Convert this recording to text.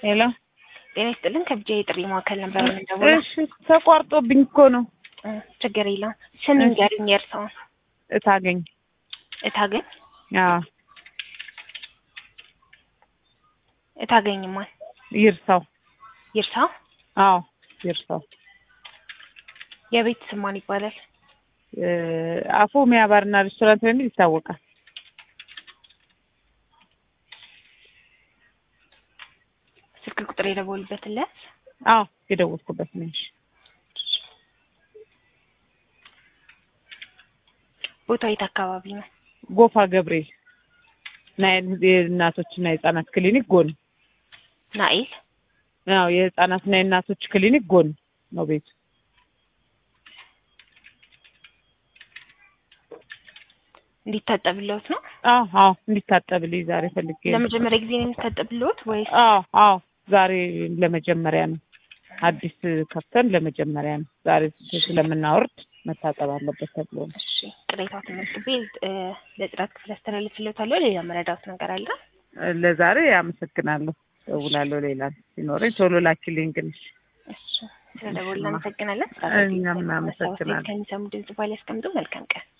ሄሎ ጤና ይስጥልን ከብቻ የጥሪ ማዕከል ነበር የምንደውለው። እሺ ተቋርጦብኝ እኮ ነው። እ ችግር የለውም። ስም ንገሪኝ የእርስዎን። እታገኝ እታገኝ አዎ እታገኝ ማን? ይርሳው ይርሳው። አዎ ይርሳው የቤት ስም ማን ይባላል? እ አፎሚያ ባርና ሬስቶራንት በሚል ይታወቃል። ስልክ ቁጥር የደወሉበትን ለያዝ። አዎ የደወልኩበት ነሽ። ቦታው የት አካባቢ ነው? ጎፋ ገብርኤል ናይል የእናቶችና የህጻናት ክሊኒክ ጎን። ናኤል አዎ የህጻናትና የእናቶች ክሊኒክ ጎን ነው ቤቱ። እንዲታጠብልዎት ነው? አዎ አዎ እንዲታጠብልኝ ዛሬ ፈልጌ ነው። ለመጀመሪያ ጊዜ ነው የሚታጠብልዎት ወይስ? አዎ አዎ ዛሬ ለመጀመሪያ ነው። አዲስ ከፍተን ለመጀመሪያ ነው። ዛሬ ስለምናወርድ መታጠብ አለበት ተብሎ ነው። እሺ ቅሬታው ተመዝግቤ እ ለጽዳት ክፍል አስተላልፍልዎታለሁ። ሌላ መረዳት ነገር አለ? ለዛሬ አመሰግናለሁ። እደውላለሁ ሌላ ሲኖረኝ ቶሎ ላኪልኝ ግን። እሺ ስለደወሉ እናመሰግናለን። እኛም እናመሰግናለን። ከሚሰሙ ድምጽ ባል ያስቀምጡ። መልካም ቀን